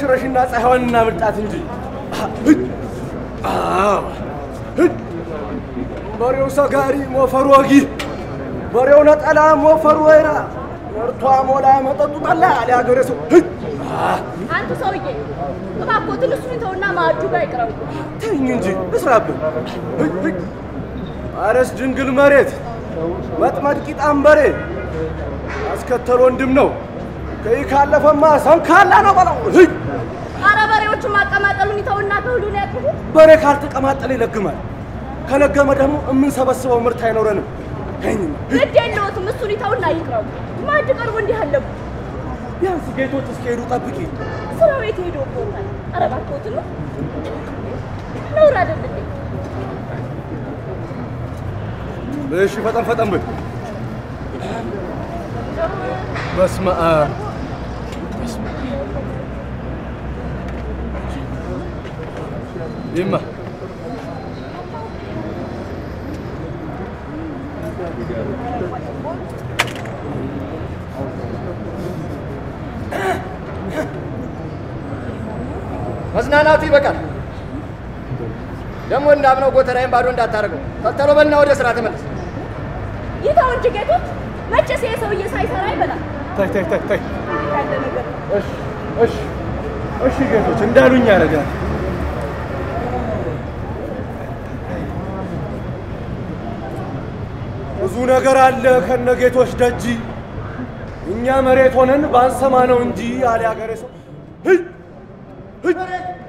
ሽረሽና ፀሐይዋን እናብልጣት እንጂ አዎ፣ ሂድ። በሬው ሰጋሪ ሞፈሩ ወጊ፣ በሬው ነጠላ ሞፈሩ ወይራ፣ መርቷ ሞላ መጠጡ ጠላ አለ ሀገሬ ሰው። ሂድ። አንተ ሰውዬ እባክዎትን እሱን ተውና ማዕዱ ጋር ይቅረቡ። ተኝ እንጂ እስራብን። ሂድ፣ ሂድ። አረስ ድንግል መሬት መጥመድ ቂጣም በሬ አስከተል ወንድም ነው። ከይ ካለፈማ ሰንካላ ነው በለው። ሂድ። አረ በሬዎቹን ማቀማጠሉን ይተውና ከሁሉን ያጥፉ። በሬ ካልተቀማጠለ ይለግማል። ከለገመ ደግሞ የምንሰበስበው ምርት አይኖረንም። ተኝ ግድ የለዎትም፣ እሱን ይተውና ይቅረቡ። ማዕድ ቀርቦ እንዲህ አለቡ። ቢያንስ ጌቶች እስኪሄዱ ጠብቂ። ስራ ቤት ሄዶ ቦታል። አረ እባክዎትን ነው ነውር አይደል እንዴ? እሺ ፈጠን ፈጠን ብል። በስመ አብ ይማ መዝናናቱ ይበቃል። ደግሞ እንዳምነው ጎተራዬን ባዶ እንዳታደርገው። ተተሎ በልና ወደ ስራ ተመለስ። ይተው እንጂ ጌቶች፣ መቼስ ይሄ ሰውዬ ሳይሰራ አይበላም። ታይ ታይ ታይ ታይ። ያለ ነገር እሺ እሺ እሺ ጌቶች እንዳሉኝ ያደርጋል። ብዙ ነገር አለ ከነ ጌቶች ደጅ እኛ መሬት ሆነን ባንሰማ ነው እንጂ አለ ሀገሬ ሰው። ሂድ ሂድ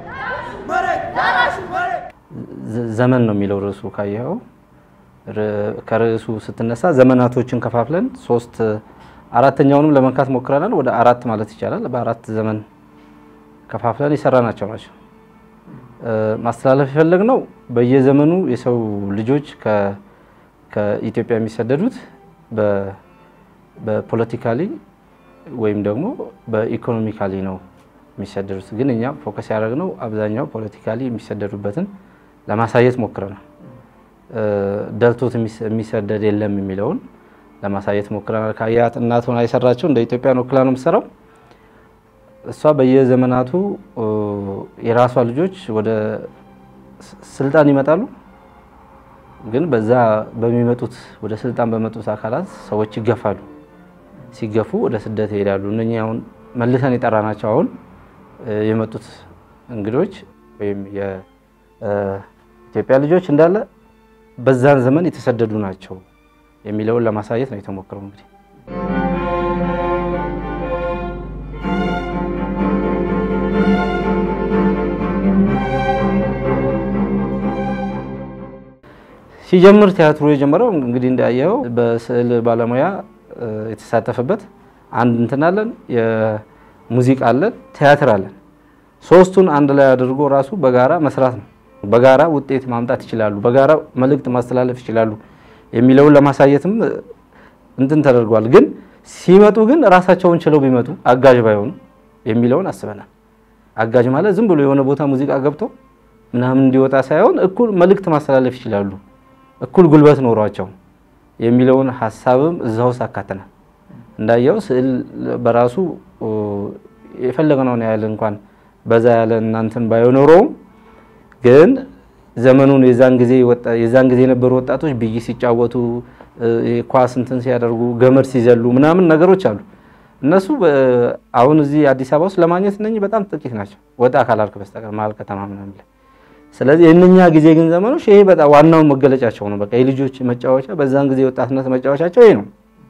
ዘ- ዘመን ነው የሚለው ርዕሱ ካየኸው ር- ከርዕሱ ስትነሳ ዘመናቶችን ከፋፍለን ሶስት አራተኛውንም ለመንካት ሞክረናል። ወደ አራት ማለት ይቻላል። በአራት ዘመን ከፋፍለን የሰራናቸው ናቸው። እ፣ ማስተላለፍ የፈለግነው በየዘመኑ የሰው ልጆች ከ- ከኢትዮጵያ የሚሰደዱት በ- በፖለቲካሊ ወይም ደግሞ በኢኮኖሚካሊ ነው የሚሰደዱት። ግን እኛ ፎከስ ያደረግነው አብዛኛው ፖለቲካሊ የሚሰደዱበትን ለማሳየት ሞክረናል። እ፣ ደልቶት የሚስ- የሚሰደድ የለም የሚለውን ለማሳየት ሞክረናል። ካያት እናት ሆና የሰራቸው እንደ ኢትዮጵያን ወክላ ነው የምትሰራው። እሷ በየዘመናቱ እ፣ የራሷ ልጆች ወደ ስ- ስልጣን ይመጣሉ። ግን በዛ በሚመጡት ወደ ስልጣን በመጡት አካላት ሰዎች ይገፋሉ። ሲገፉ ወደ ስደት ይሄዳሉ። እነኚህ አሁን መልሰን የጠራናቸው አሁን እ፣ የመጡት እንግዶች ወይም የኢትዮጵያ ልጆች እንዳለ በዛን ዘመን የተሰደዱ ናቸው የሚለውን ለማሳየት ነው የተሞክረው እንግዲህ ሲጀምር ቲያትሩ የጀመረው እንግዲህ እንዳየው በስዕል ባለሙያ እ፣ የተሳተፈበት አንድ እንትን አለን፣ የሙዚቃ አለን፣ ቲያትር አለን። ሶስቱን አንድ ላይ አድርጎ ራሱ በጋራ መስራት ነው። በጋራ ውጤት ማምጣት ይችላሉ፣ በጋራ መልእክት ማስተላለፍ ይችላሉ የሚለውን ለማሳየትም እ፣ እንትን ተደርጓል። ግን ሲመጡ ግን ራሳቸውን ችለው ቢመጡ አጋዥ ባይሆኑ የሚለውን አስበናል። አጋዥ ማለት ዝም ብሎ የሆነ ቦታ ሙዚቃ ገብቶ ምናምን እንዲወጣ ሳይሆን እኩል መልእክት ማስተላለፍ ይችላሉ፣ እኩል ጉልበት ኖሯቸው የሚለውን ሀሳብም እዛ ውስጥ አካተናል። እንዳየው ስዕል በራሱ ኦ፣ የፈለግነውን ያህል እንኳን በዛ ያለ እናንትን ባይኖረውም ግን ዘመኑን የዛን ጊዜ ወጣ- የዛን ጊዜ የነበሩ ወጣቶች ብይ ሲጫወቱ እ፣ ኳስ እንትን ሲያደርጉ ገመድ ሲዘሉ ምናምን ነገሮች አሉ። እነሱ በ- አሁን እዚህ አዲስ አበባ ውስጥ ለማግኘት እነኚህ በጣም ጥቂት ናቸው፣ ወጣ ካላልክ በስተቀር መሀል ከተማ ምናምን ላይ። ስለዚህ የእነኛ ጊዜ ግን ዘመኖች ይሄ በጣም ዋናው መገለጫቸው ነው። በቃ የልጆች መጫወቻ በዛን ጊዜ የወጣትነት መጫወቻቸው ይሄ ነው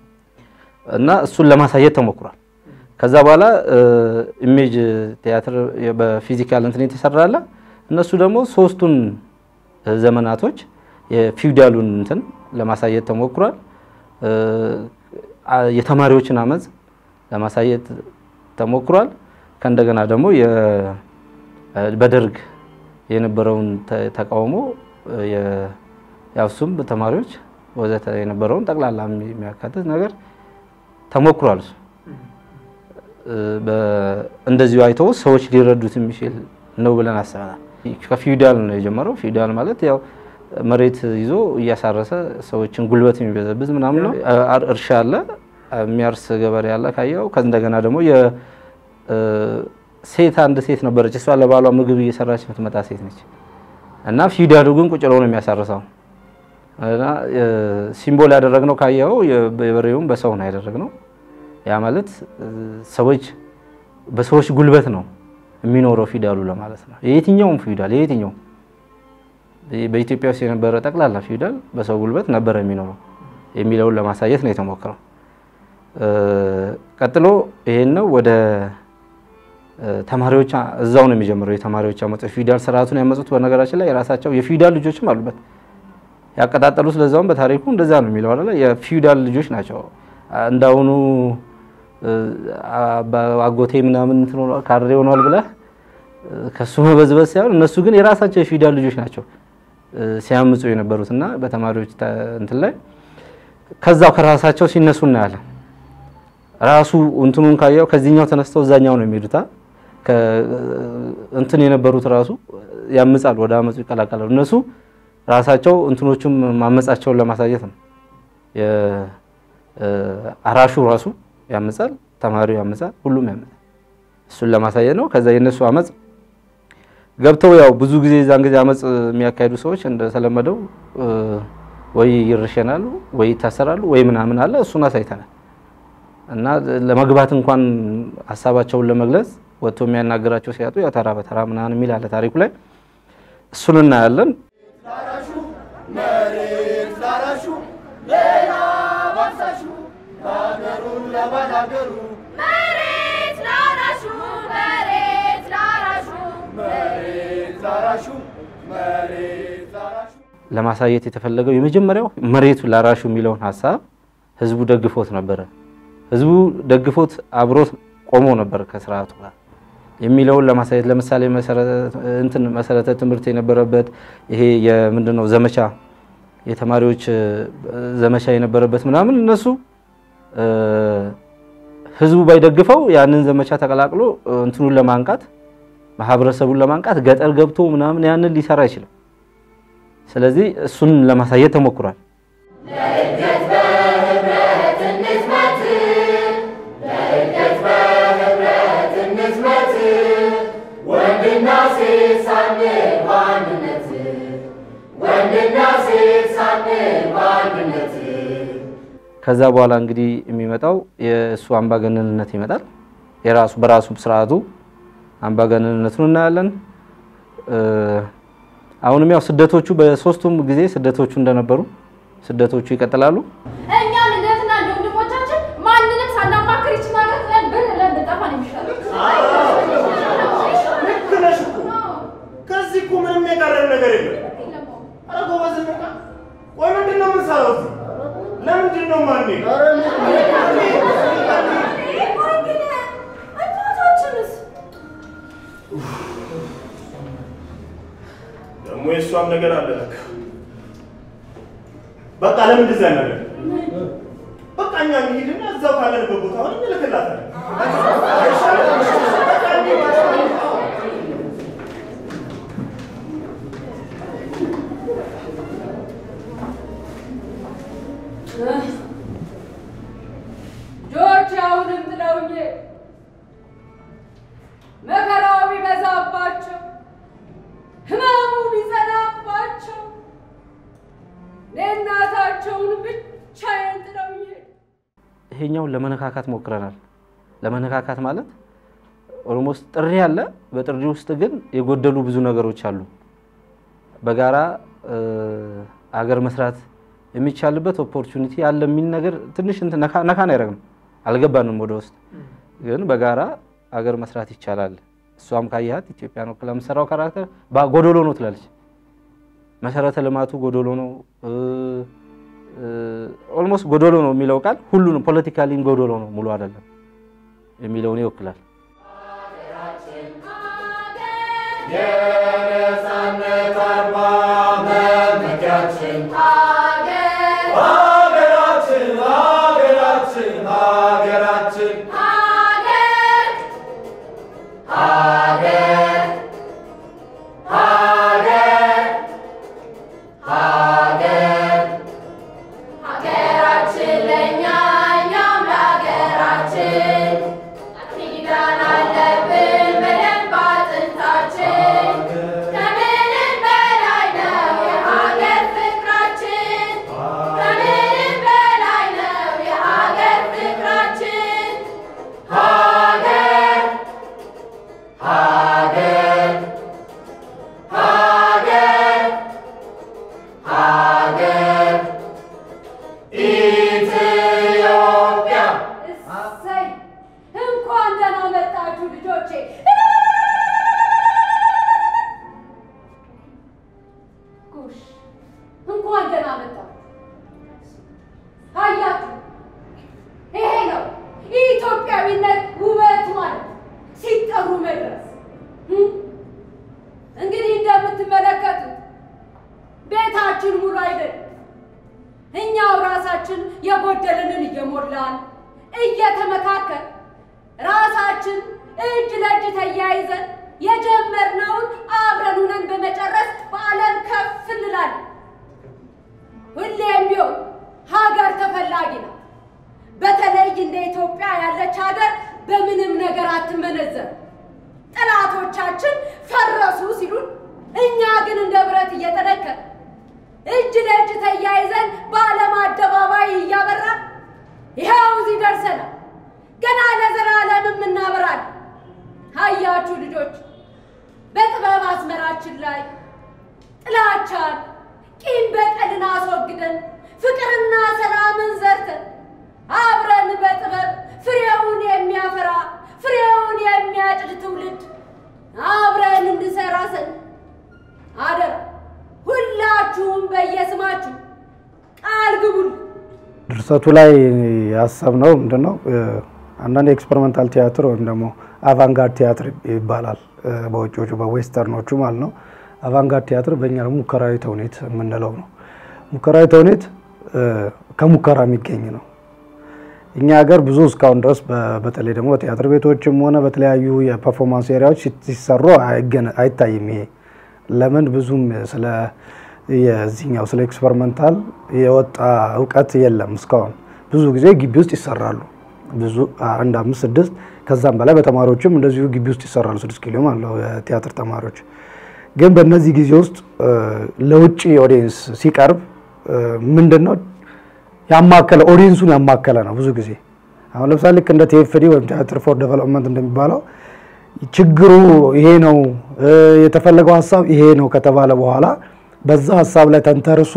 እና እሱን ለማሳየት ተሞክሯል። ከዛ በኋላ ኢሜጅ ቲያትር በፊዚካል እንትን የተሰራ አለ። እነሱ ደግሞ ሶስቱን ዘመናቶች የፊውዳሉን እንትን ለማሳየት ተሞክሯል። እ፣ አ- የተማሪዎችን አመፅ ለማሳየት ተሞክሯል። ከእንደገና ደግሞ የ- በደርግ የነበረውን ተ- ተቃውሞ የ- ያው እሱም ተማሪዎች ወዘተ የነበረውን ጠቅላላ የሚ- የሚያካትት ነገር ተሞክሯል። እሱ እ፣ በ- እንደዚሁ አይተው ሰዎች ሊረዱት የሚችል ነው ብለን አስበናል። ከፊውዳል ነው የጀመረው። ፊውዳል ማለት ያው መሬት ይዞ እያሳረሰ ሰዎችን ጉልበት የሚበዘብዝ ምናምን ነው። አ- እርሻ አለ፣ የሚያርስ ገበሬ አለ ካየው። እንደገና ደግሞ የ- እ፣ ሴት አንድ ሴት ነበረች። እሷ ለባሏ ምግብ እየሰራች የምትመጣ ሴት ነች እና ፊውዳሉ ግን ቁጭ ብሎ ነው የሚያሳርሰው እና ሲምቦል ያደረግነው ካየኸው የበሬውን በሰው ነው ያደረግነው። ያ ማለት ሰዎች በሰዎች ጉልበት ነው የሚኖረው ፊውዳሉ ለማለት ነው። የየትኛውም ፊውዳል የየትኛውም በኢትዮጵያ ውስጥ የነበረ ጠቅላላ ፊውዳል በሰው ጉልበት ነበረ የሚኖረው የሚለውን ለማሳየት ነው የተሞከረው። ቀጥሎ ይሄን ነው ወደ ተማሪዎች እዛው ነው የሚጀምረው። የተማሪዎች አመፅ ፊውዳል ስርዓቱን ያመፁት በነገራችን ላይ የራሳቸው የፊውዳል ልጆችም አሉበት ያቀጣጠሉት። ለዛውም በታሪኩ እንደዛ ነው የሚለው አይደለ? የፊውዳል ልጆች ናቸው። እንዳሁኑ አጎቴ ምናምን እንትን ሆኗል ካድሬ ሆኗል ብለህ ከሱ መበዝበዝ ሳይሆን እነሱ ግን የራሳቸው የፊውዳል ልጆች ናቸው ሲያምፁ የነበሩት እና በተማሪዎች እንትን ላይ ከዛው ከራሳቸው ሲነሱ እናያለን። ራሱ እንትኑን ካየው ከዚህኛው ተነስተው እዛኛው ነው የሚሄዱታ እንትን የነበሩት ራሱ ያምጻሉ፣ ወደ አመፁ ይቀላቀላሉ። እነሱ ራሳቸው እንትኖቹም ማመጻቸውን ለማሳየት ነው። አራሹ ራሱ ያምጻል፣ ተማሪው ያምጻል፣ ሁሉም ያምጻል። እሱን ለማሳየት ነው። ከዛ የነሱ አመፅ ገብተው ያው ብዙ ጊዜ እዛን ጊዜ አመፅ የሚያካሂዱ ሰዎች እንደተለመደው ወይ ይረሸናሉ ወይ ይታሰራሉ ወይ ምናምን አለ። እሱን አሳይተናል እና ለመግባት እንኳን ሀሳባቸውን ለመግለጽ ወጥቶ የሚያናገራቸው ሲያጡ ያው ተራ በተራ ምናምን የሚል አለ ታሪኩ ላይ እሱን እናያለን። ላራሹ መሬት ላራሹ ሌላ ባሳሹ ሀገሩን ለባላገሩ መሬት ላራሹ መሬት ላራሹ መሬት ላራሹ መሬት ላራሹ ለማሳየት የተፈለገው የመጀመሪያው መሬቱ ላራሹ የሚለውን ሀሳብ ህዝቡ ደግፎት ነበረ። ህዝቡ ደግፎት አብሮት ቆሞ ነበር ከስርዓቱ ጋር የሚለውን ለማሳየት ለምሳሌ እንትን መሰረተ ትምህርት የነበረበት ይሄ የምንድነው ዘመቻ የተማሪዎች ዘመቻ የነበረበት ምናምን እነሱ ህዝቡ ባይደግፈው ያንን ዘመቻ ተቀላቅሎ እንትኑን ለማንቃት ማህበረሰቡን ለማንቃት ገጠር ገብቶ ምናምን ያንን ሊሰራ አይችልም። ስለዚህ እሱን ለማሳየት ተሞክሯል። ወንድና ሴት ሳንል በአንድነት ወንድና ሴት ሳንል በአንድነት ከዛ በኋላ እንግዲህ የሚመጣው የእሱ አምባገነንነት ይመጣል። የራሱ በራሱ ስርዓቱ አምባገነንነቱን እናያለን። አሁንም ያው ስደቶቹ በሶስቱም ጊዜ ስደቶቹ እንደነበሩ ስደቶቹ ይቀጥላሉ። እኛም እንደ እህትና እንደ ወንድሞቻችን ማንንም ሳናማክር ይችን ሀገር ጥለን ብንለን ብንጠፋ ነው የሚሻለው። ልክ ነሽ እኮ። ከዚህ እኮ ምንም የቀረን ነገር የለም። ኧረ ጎበዝ ነቃ። ቆይ ምንድን ነው የምንሰራው እዚህ? ለምንድን ነው ማን እናታችንስ ደግሞ የእሷም ነገር አለ ለካ። በቃ ለምን እንደዛ ነገር በቃ እኛ እንሂድና እዛው ካለንበት ቦታ ሆነን እንልክላታለን። በቃ እንሂድ። ልጆች አሁንም ጥለውኝ መከራው ቢበዛባቸው ህመሙ ቢጸናባቸው እኔ እናታቸውን ብቻዬን ጥለውኝ ይሄኛውን ለመነካካት ሞክረናል። ለመነካካት ማለት ኦልሞስት ጥሪ አለ። በጥሪ ውስጥ ግን የጎደሉ ብዙ ነገሮች አሉ። በጋራ አገር መስራት የሚቻልበት ኦፖርቹኒቲ አለ የሚል ነገር ትንሽ እንትን ነካ ነካ ነው ያደረግነው። አልገባንም ወደ ውስጥ ግን በጋራ አገር መስራት ይቻላል። እሷም ካየሃት ኢትዮጵያ ነው ለምሰራው ካራክተር ጎዶሎ ነው ትላለች። መሰረተ ልማቱ ጎዶሎ ነው። ኦልሞስት ጎዶሎ ነው የሚለው ቃል ሁሉንም ፖለቲካሊም ጎዶሎ ነው ሙሉ አይደለም የሚለውን ይወክላል። የነፃነት አርማ መመኪያችን ሀገር ሀገራችን ሀገራችን ሀገራችን ሀገር ሀገር ሀገር ሀገር ሀገራችን ለእኛ እኛም ለሀገራችን ኪዳን አለብን እሰይ እንኳን ደህና መጣችሁ ልጆቼ። ጎሽ እንኳን ደህና መጣችሁ። አያችሁ፣ ይሄ ነው የኢትዮጵያዊነት ውበት ማለት ሲጠሩ መድረስ። እም? እንግዲህ እንደምትመለከቱት ቤታችን ሙሉ አይደለም። እኛው ራሳችን የጎደልንን እየሞላን እየተመካከል ራሳችን እጅ ለእጅ ተያይዘን የጀመርነውን አብረን ሆነን በመጨረስ በዓለም ከፍ እንላለን። ሁሌም ቢሆን ሀገር ተፈላጊ ነው። በተለይ እንደ ኢትዮጵያ ያለች ሀገር በምንም ነገር አትመነዘር። ጠላቶቻችን ፈረሱ ሲሉን፣ እኛ ግን እንደ ብረት እየጠነከር እጅ ለእጅ ተያይዘን በዓለም አደባባይ እያበራን ይኸው እዚህ ደርሰናል። ገና ለዘላለምም እናበራለን። አያችሁ ልጆች፣ በጥበብ አስመራችን ላይ ጥላቻን፣ ቂም በቀልን አስወግደን ፍቅርና ሰላምን ዘርተን አብረን በጥበብ ፍሬውን የሚያፈራ ፍሬውን የሚያጭድ ትውልድ አብረን እንድሰራ ዘንድ አደራ ሁላችሁም በየስማችሁ ቃል ግቡል። ድርሰቱ ላይ ያሰብነው ምንድን ነው? አንዳንድ የኤክስፐሪመንታል ቲያትር ወይም ደግሞ አቫንጋርድ ቲያትር ይባላል በውጭዎቹ በዌስተርኖቹ ማለት ነው። አቫንጋርድ ቲያትር በእኛ ደግሞ ሙከራዊ ተውኔት የምንለው ነው። ሙከራዊ ተውኔት ከሙከራ የሚገኝ ነው። እኛ ሀገር ብዙ እስካሁን ድረስ በ- በተለይ ደግሞ በቲያትር ቤቶችም ሆነ በተለያዩ የፐርፎርማንስ ኤሪያዎች ሲት- ሲሰሩ አይገነ- አይታይም። ይሄ ለምን ብዙም ስለ የዚህኛው ስለ ኤክስፐሪመንታል የወጣ እውቀት የለም እስካሁን። ብዙ ጊዜ ግቢ ውስጥ ይሰራሉ። ብዙ አንድ አምስት ስድስት ከዛም በላይ በተማሪዎችም እንደዚሁ ግቢ ውስጥ ይሰራሉ። ስድስት ኪሎ ማለት ነው የቲያትር ተማሪዎች። ግን በእነዚህ ጊዜ ውስጥ እ፣ ለውጭ ኦዲየንስ ሲቀርብ ምንድን ነው ያማከለ ኦዲየንሱን ያማከለ ነው። ብዙ ጊዜ አሁን ለምሳሌ ልክ እንደ ቲኤፍዲ ወይም ቲያትር ፎር ዴቨሎፕመንት እንደሚባለው ችግሩ ይሄ ነው እ፣ የተፈለገው ሀሳብ ይሄ ነው ከተባለ በኋላ በዛ ሀሳብ ላይ ተንተርሶ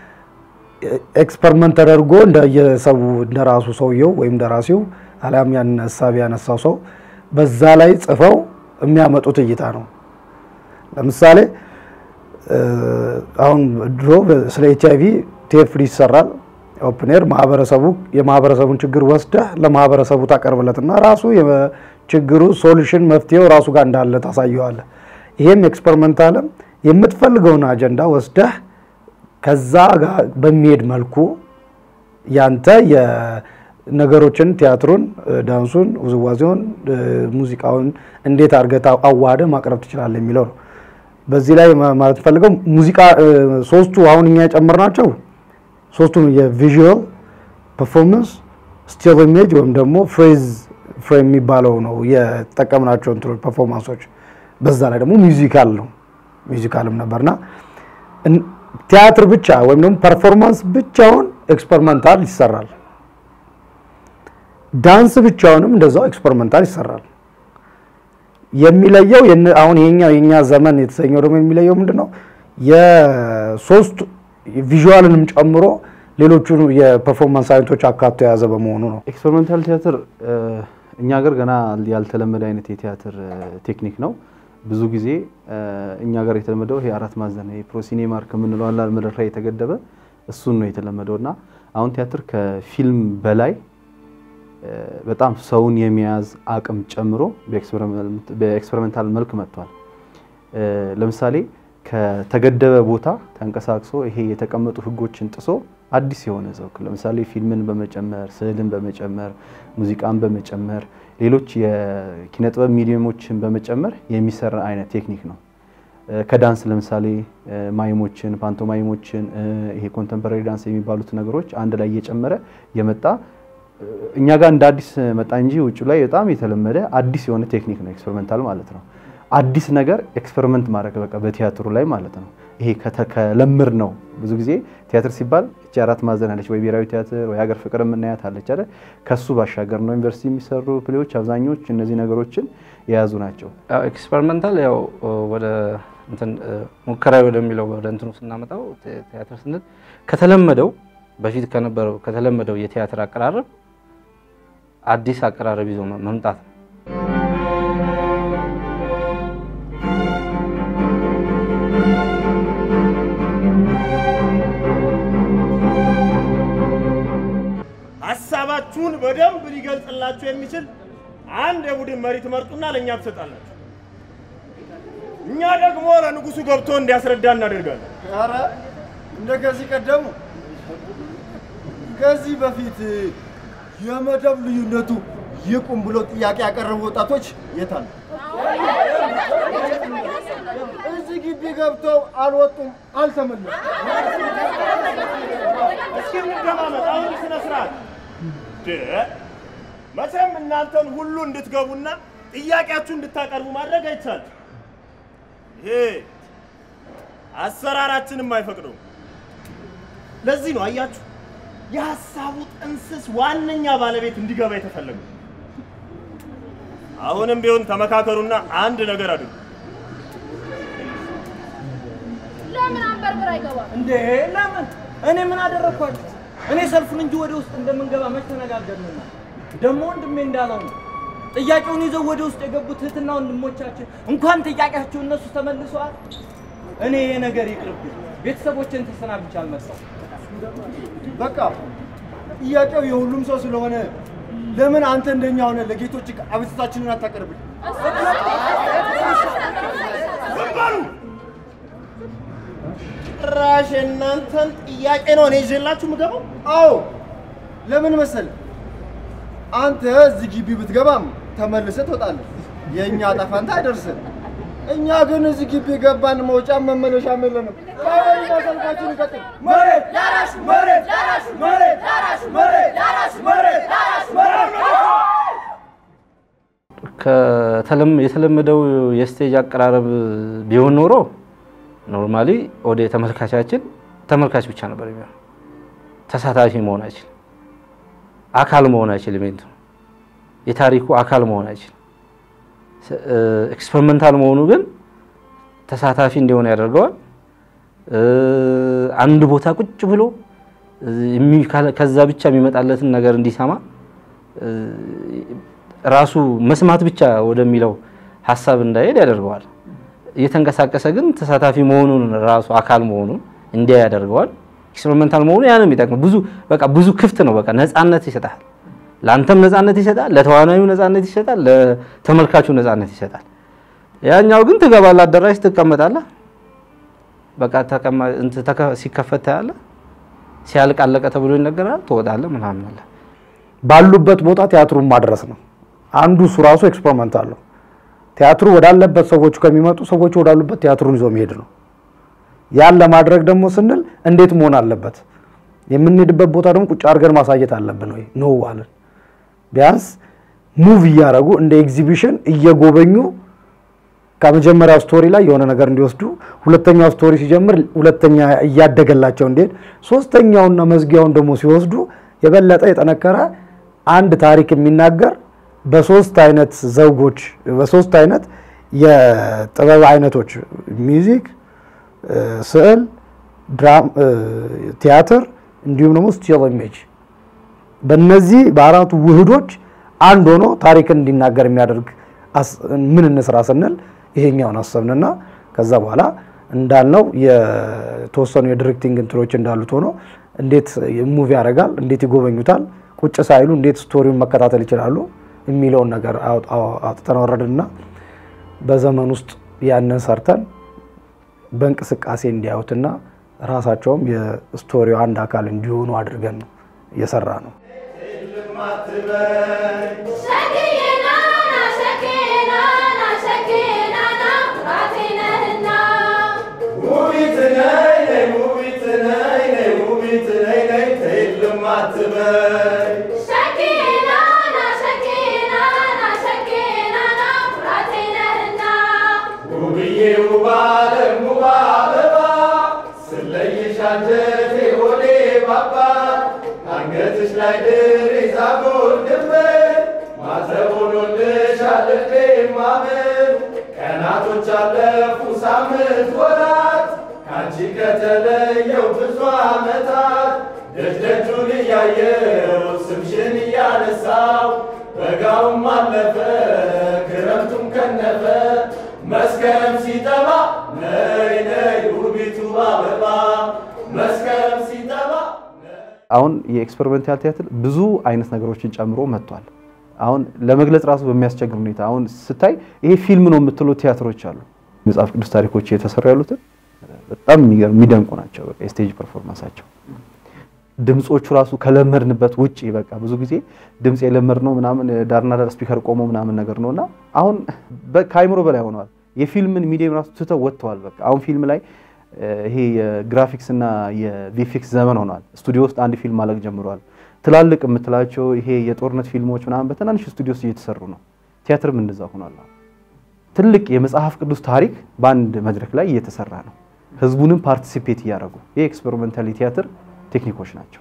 ኤክስፐሪመንት ተደርጎ እንደየሰው እንደራሱ ሰውየው ወይም ደራሲው አሊያም ያን ሀሳብ ያነሳው ሰው በዛ ላይ ጽፈው የሚያመጡት እይታ ነው። ለምሳሌ እ፣ አሁን ድሮ ስለ ኤች አይቪ ቲኤፍዲ ይሰራል። ኦፕን ኤር ማህበረሰቡ የማህበረሰቡን ችግር ወስደህ ለማህበረሰቡ ታቀርብለትና ራሱ የችግሩ ሶሉሽን መፍትሄው ራሱ ጋር እንዳለ ታሳየዋለህ። ይሄም ኤክስፐሪመንታልም የምትፈልገውን አጀንዳ ወስደህ ከዛ ጋር በሚሄድ መልኩ ያንተ የነገሮችን ቲያትሩን፣ ዳንሱን፣ ውዝዋዜውን፣ ሙዚቃውን እንዴት አድርገህ አዋህደህ ማቅረብ ትችላለህ የሚለው ነው። በዚህ ላይ ማ- ማለት ፈልገው ሙዚቃ እ፣ ሶስቱ አሁን እኛ የጨመርናቸው ሶስቱም የቪዥዋል ፐርፎርመንስ ስቲል ኢሜጅ ወይም ደግሞ ፍሬዝ ፍሬም የሚባለው ነው የተጠቀምናቸው እንትኖች ፐርፎርማንሶች። በዛ ላይ ደግሞ ሚውዚካል ነው ሚውዚካልም ነበርና እን- ቲያትር ብቻ ወይም ደግሞ ፐርፎርማንስ ብቻውን ኤክስፐሪመንታል ይሰራል። ዳንስ ብቻውንም እንደዛው ኤክስፐሪመንታል ይሰራል። የሚለየው የነ- አሁን ይሄኛው የኛ ዘመን የተሰኘው ደግሞ የሚለየው ምንድን ነው? የሶስት ቪዥዋልንም ጨምሮ ሌሎቹን የፐርፎርማንስ አይነቶች አካቶ የያዘ በመሆኑ ነው። ኤክስፐሪመንታል ቲያትር እ፣ እኛ ሀገር ገና ያልተለመደ አይነት የቲያትር እ፣ ቴክኒክ ነው። ብዙ ጊዜ እ፣ እኛ ሀገር የተለመደው ይሄ አራት ማዕዘን ይሄ ፕሮሲኔማር ከምንለው አላ መድረክ ላይ የተገደበ እሱን ነው የተለመደው እና አሁን ቲያትር ከፊልም በላይ እ፣ በጣም ሰውን የመያዝ አቅም ጨምሮ በኤክስፐሪመንት- በኤክስፐሪመንታል መልክ መጥቷል። እ፣ ለምሳሌ ከተገደበ ቦታ ተንቀሳቅሶ ይሄ የተቀመጡ ህጎችን ጥሶ አዲስ የሆነ ሰው ለምሳሌ ፊልምን በመጨመር ስዕልን በመጨመር ሙዚቃን በመጨመር ሌሎች የኪነ ጥበብ ሚዲየሞችን በመጨመር የሚሰራ አይነት ቴክኒክ ነው። እ፣ ከዳንስ ለምሳሌ እ፣ ማይሞችን፣ ፓንቶማይሞችን እ፣ ይሄ ኮንተምፖራሪ ዳንስ የሚባሉት ነገሮች አንድ ላይ እየጨመረ የመጣ እ፣ እኛ ጋር እንደ አዲስ መጣ እንጂ ውጭ ላይ በጣም የተለመደ አዲስ የሆነ ቴክኒክ ነው ኤክስፐሪመንታል ማለት ነው። አዲስ ነገር ኤክስፐሪመንት ማድረግ በቃ በቲያትሩ ላይ ማለት ነው። ይሄ ከተ- ከለምር ነው። ብዙ ጊዜ ቲያትር ሲባል እቺ አራት ማዕዘን አለች ወይ ብሔራዊ ቲያትር ወይ ሀገር ፍቅር የምናያት አለች አይደል? ከሱ ባሻገር ነው ዩኒቨርሲቲ የሚሰሩ ፕሌዎች አብዛኞች እነዚህ ነገሮችን የያዙ ናቸው። ኤክስፐሪመንታል ያው ወደ እንትን ሙከራዊ ወደሚለው ወደ እንትኑ ስናመጣው ቲያትር ስንል ከተለመደው በፊት ከነበረው ከተለመደው የቲያትር አቀራረብ አዲስ አቀራረብ ይዞ መምጣት ነው። ሀሳባችሁን በደንብ ሊገልጽላችሁ የሚችል አንድ የቡድን መሪ ትመርጡና ለእኛ ትሰጣላችሁ። እኛ ደግሞ ለንጉሱ ገብቶ እንዲያስረዳ እናደርጋለን። ኧረ እንደ ከዚህ ቀደሙ ከዚህ በፊት የመደብ ልዩነቱ ይቁም ብሎ ጥያቄ ያቀረቡ ወጣቶች የት አሉ? እዚህ ግቢ ገብተው አልወጡም፣ አልተመለሱም። እስኪ እንደማመጥ አሁን ስነ ስርዓት ድ- መቼም እናንተን ሁሉ እንድትገቡና ጥያቄያችሁ እንድታቀርቡ ማድረግ አይቻልም። ይሄ አሰራራችንም አይፈቅደውም። ለዚህ ነው አያችሁ የሀሳቡ ጥንስስ ዋነኛ ባለቤት እንዲገባ የተፈለገው። አሁንም ቢሆን ተመካከሩና አንድ ነገር አድርጉ። ለምን አንበርብር አይገባም? እንዴ ለምን? እኔ ምን አደረግኳችሁ? እኔ ሰልፉን እንጂ ወደ ውስጥ እንደምንገባ መች ተነጋገርንና? ደግሞ ወንድሜ እንዳለው ነው ጥያቄውን ይዘው ወደ ውስጥ የገቡት እህትና ወንድሞቻችን እንኳን ጥያቄያቸው እነሱ ተመልሰዋል። እኔ ይሄ ነገር ይቅርብኝ፣ ቤተሰቦችን ተሰናብቼ አልመጣሁም። በቃ ጥያቄው የሁሉም ሰው ስለሆነ ለምን አንተ እንደኛ ሆነ ለጌቶች አቤቱታችንን አታቀርብልን? ዝም በሉ! ጭራሽ የእናንተን ጥያቄ ነው እኔ ይዤላችሁ የምገባው? አዎ ለምን መሰል አንተ እዚህ ግቢ ብትገባም ተመልሰህ ትወጣለህ። የእኛ ዕጣ ፈንታ አይደርስም። እኛ ግን እዚህ ግቢ ገባን፣ መውጫም መመለሻም የለንም። ባይሆንና ሰልፋችን ይቀጥል። መሬት ላራሹ፣ መሬት ላራሹ፣ መሬት ላራሹ፣ መሬት ላራሹ፣ መሬት ላራሹ፣ መሬት ከተለም- የተለመደው የስቴጅ አቀራረብ ቢሆን ኖሮ ኖርማሊ ወደ ተመልካቻችን ተመልካች ብቻ ነበር የሚሆነው። ተሳታፊ መሆን አይችልም፣ አካል መሆን አይችልም። ኢቨንቱ የታሪኩ አካል መሆን አይችልም። ኤክስፐሪመንታል መሆኑ ግን ተሳታፊ እንዲሆን ያደርገዋል። እ፣ አንድ ቦታ ቁጭ ብሎ የሚ- ካለ- ከዛ ብቻ የሚመጣለትን ነገር እንዲሰማ እ፣ ራሱ መስማት ብቻ ወደሚለው ሀሳብ እንዳይሄድ ያደርገዋል። እየተንቀሳቀሰ ግን ተሳታፊ መሆኑን ራሱ አካል መሆኑን እንዲያ ያደርገዋል። ኤክስፐሪመንታል መሆኑ ያንም ይጠቅም ብዙ በቃ ብዙ ክፍት ነው። በቃ ነፃነት ይሰጣል። ለአንተም ነፃነት ይሰጣል፣ ለተዋናዩ ነፃነት ይሰጣል፣ ለተመልካቹ ነፃነት ይሰጣል። ያኛው ግን ትገባለህ፣ አዳራሽ ትቀመጣለህ። በቃ ተቀማ- እንትን ተከ- ሲከፈት ታያለህ፣ ሲያልቅ አለቀ ተብሎ ይነገራል፣ ትወጣለህ ምናምን አለ። ባሉበት ቦታ ቲያትሩን ማድረስ ነው። አንዱ እሱ ራሱ ኤክስፐሪመንት አለው። ቲያትሩ ወዳለበት ሰዎቹ ከሚመጡ ሰዎቹ ወዳሉበት ቲያትሩን ይዞ መሄድ ነው። ያን ለማድረግ ደግሞ ስንል እንዴት መሆን አለበት? የምንሄድበት ቦታ ደግሞ ቁጭ አድርገን ማሳየት አለብን ወይ ነው አለን። ቢያንስ ሙቭ እያደረጉ እንደ ኤግዚቢሽን እየጎበኙ ከመጀመሪያው ስቶሪ ላይ የሆነ ነገር እንዲወስዱ፣ ሁለተኛው ስቶሪ ሲጀምር ሁለተኛ እያደገላቸው እንዲሄድ፣ ሶስተኛውና መዝጊያውን ደግሞ ሲወስዱ የበለጠ የጠነከረ አንድ ታሪክ የሚናገር በሶስት አይነት ዘውጎች በሶስት አይነት የጥበብ አይነቶች ሚውዚክ፣ ስዕል፣ ድራም፣ ቲያትር እንዲሁም ደግሞ ስቲል ኢሜጅ በእነዚህ በአራቱ ውህዶች አንድ ሆኖ ታሪክን እንዲናገር የሚያደርግ አስ- ምን እንስራ ስንል ይሄኛውን አሰብንና ከዛ በኋላ እንዳልነው የተወሰኑ የዲሬክቲንግ እንትኖች እንዳሉት ሆኖ እንዴት ሙቪ ያደርጋል፣ እንዴት ይጎበኙታል፣ ቁጭ ሳይሉ እንዴት ስቶሪውን መከታተል ይችላሉ የሚለውን ነገር አውጥ- አው- አውጥተን ወረድንና በዘመን ውስጥ ያንን ሰርተን በእንቅስቃሴ እንዲያዩትና ራሳቸውም የስቶሪው አንድ አካል እንዲሆኑ አድርገን ነው እየሰራ ነው። ሸክየናና ሸክየናና ሸክየናና ኩራቴ ነህና ሙቢት ነይ ነይ ሙቢት ነይ ነይ ሙቢት ነይ ነይ ተይልም አትበይ ሸክየናና ሸክየናና ሸክየናና ኩራቴ ነህና ውብዬ ውብ ዓለም ውብ አበባ ስለይሽ አንጀቴ ሆዴ ባባ አንገትሽ ላይ ድር ይዛጎል ድንበር ማተብ ሆኖልሻል ልቤ ማመን ቀናቶች አለፉ ሳምንት ወራት ካንቺ ከተለየው ብዙ ዓመታት ደጅ ደጁን እያየው ስምሽን እያነሳው በጋውም አለፈ ክረምቱም ከነፈ መስከረም ሲጠባ ነይ ነይ ውቢቱ አበባ መስከረም ሲጠባ አሁን የኤክስፐሪመንታል ቲያትር ብዙ አይነት ነገሮችን ጨምሮ መጥቷል። አሁን ለመግለጽ ራሱ በሚያስቸግር ሁኔታ አሁን ስታይ ይሄ ፊልም ነው የምትለው ቲያትሮች አሉ። መጽሐፍ ቅዱስ ታሪኮች እየተሰሩ ያሉትን በጣም የሚገርም የሚደንቁ ናቸው። በቃ የስቴጅ ፐርፎርማንሳቸው ድምጾቹ ራሱ ከለመድንበት ውጭ በቃ ብዙ ጊዜ ድምፅ የለመድነው ምናምን ዳርና ዳር ስፒከር ቆሞ ምናምን ነገር ነው እና አሁን በ- ከአይምሮ በላይ ሆነዋል። የፊልምን ሚዲየም ራሱ ትተው ወጥተዋል። በቃ አሁን ፊልም ላይ እ፣ ይሄ የግራፊክስ እና የቪፊክስ ዘመን ሆኗል። ስቱዲዮ ውስጥ አንድ ፊልም ማለቅ ጀምረዋል። ትላልቅ የምትላቸው ይሄ የጦርነት ፊልሞች ምናምን በትናንሽ ስቱዲዮ ውስጥ እየተሰሩ ነው። ቲያትርም እንደዛ ሆኗል። አሁን ትልቅ የመጽሐፍ ቅዱስ ታሪክ በአንድ መድረክ ላይ እየተሰራ ነው። ህዝቡንም ፓርቲሲፔት እያደረጉ ይህ ኤክስፐሪመንታሊ ቲያትር ቴክኒኮች ናቸው።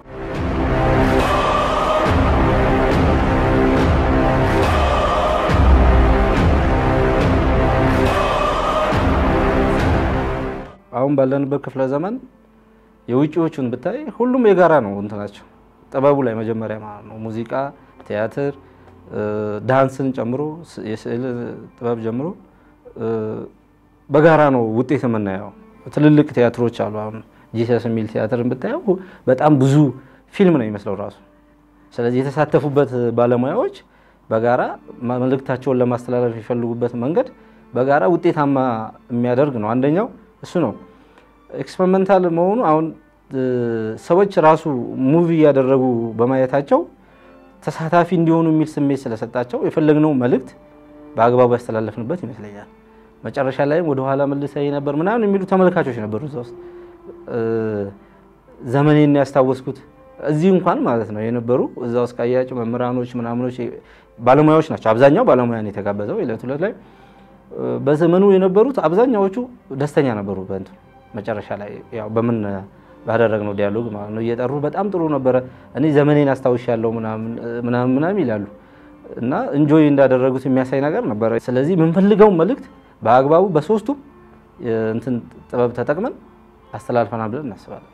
አሁን ባለንበት ክፍለ ዘመን የውጭዎቹን ብታይ ሁሉም የጋራ ነው እንትናቸው ጥበቡ ላይ መጀመሪያ ማለት ነው። ሙዚቃ፣ ቲያትር፣ እ፣ ዳንስን ጨምሮ ስ- የስዕል ጥበብ ጀምሮ እ፣ በጋራ ነው ውጤት የምናየው። ትልልቅ ቲያትሮች አሉ። አሁን ጂሰስ የሚል ቲያትርን ብታየው በጣም ብዙ ፊልም ነው የሚመስለው ራሱ። ስለዚህ የተሳተፉበት ባለሙያዎች በጋራ መልእክታቸውን ለማስተላለፍ የሚፈልጉበት መንገድ በጋራ ውጤታማ የሚያደርግ ነው። አንደኛው እሱ ነው። ኤክስፐሪመንታል መሆኑ አሁን እ፣ ሰዎች ራሱ ሙቪ እያደረጉ በማየታቸው ተሳታፊ እንዲሆኑ የሚል ስሜት ስለሰጣቸው የፈለግነው መልእክት በአግባቡ ያስተላለፍንበት ይመስለኛል። መጨረሻ ላይም ወደኋላ መልሰኝ ነበር ምናምን የሚሉ ተመልካቾች ነበሩ እዛ ውስጥ እ፣ ዘመኔን ያስታወስኩት እዚህ እንኳን ማለት ነው የነበሩ እዛ ውስጥ ካያቸው መምህራኖች ምናምኖች ባለሙያዎች ናቸው። አብዛኛው ባለሙያ ነው የተጋበዘው ዕለት ዕለት ላይ እ፣ በዘመኑ የነበሩት አብዛኛዎቹ ደስተኛ ነበሩ። በእንትኑ መጨረሻ ላይ ያው በምን ባደረግነው ዲያሎግ ማለት ነው እየጠሩ በጣም ጥሩ ነበረ፣ እኔ ዘመኔን አስታውሻለሁ ምናምን ምናምን ምናምን ይላሉ እና እንጆይ እንዳደረጉት የሚያሳይ ነገር ነበረ። ስለዚህ የምንፈልገው መልእክት በአግባቡ በሶስቱም እንትን ጥበብ ተጠቅመን አስተላልፈናል ብለን እናስባለን።